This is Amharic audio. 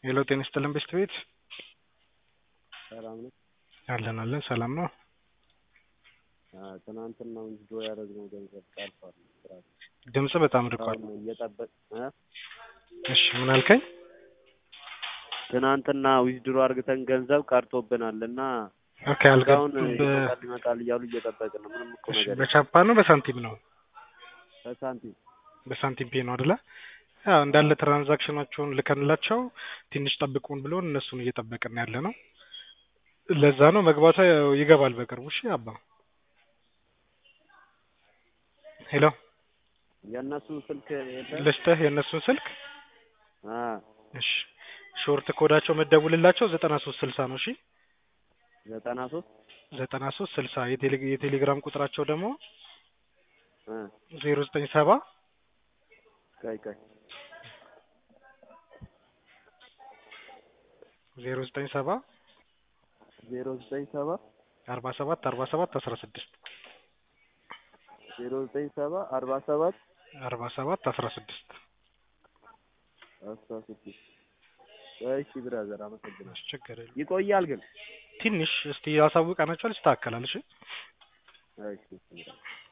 ሄሎ ጤና ይስጥልን ቤስት ቤት ሰላም ነው። አለን አለን ሰላም ነው። ትናንትና ዊዝድሮ ያደረግነው ገንዘብ ቀርቷል። ስራ ድምጽ በጣም ርቋል። አሁን እየጠበቅ እ እሺ ምን አልከኝ? ትናንትና ዊዝድሮ አድርግተን ገንዘብ ቀርቶብናል እና ኦኬ እስካሁን አልገባም። በ- ይመጣል ይመጣል እያሉ እየጠበቅን ነው። ምንም እኮ እሺ፣ ነገር የለም። በቻፓ ነው በሳንቲም ነው? በሳንቲም በሳንቲም ፔ ነው አይደለ? ያው እንዳለ ትራንዛክሽናቸውን ልከንላቸው ትንሽ ጠብቁን ብሎን እነሱን እየጠበቅን ያለ ነው። ለዛ ነው መግባቷ ያው ይገባል በቅርቡ። እሺ አባ ሄሎ የእነሱ ስልክ የለም። ልስጥህ የእነሱን ስልክ አ እሺ ሾርት ኮዳቸው መደውልላቸው ዘጠና ሶስት ስልሳ ነው። እሺ ዘጠና ሶስት ዘጠና ሶስት ስልሳ የቴሌ- የቴሌግራም ቁጥራቸው ደግሞ እ ዜሮ ዘጠኝ ሰባ ቀይ ቀይ ዜሮ ዘጠኝ ሰባ ዜሮ ዘጠኝ ሰባ አርባ ሰባት አርባ ሰባት አስራ ስድስት ዜሮ ዘጠኝ ሰባ አርባ ሰባት አርባ ሰባት አስራ ስድስት አስራ ስድስት እሺ ብራዘር አመሰግናለሁ። ችግር የለም። ይቆያል ግን ትንሽ እስቲ ያሳውቀናቸዋል፣ ይስተካከላል። እሺ እሺ ብራዘር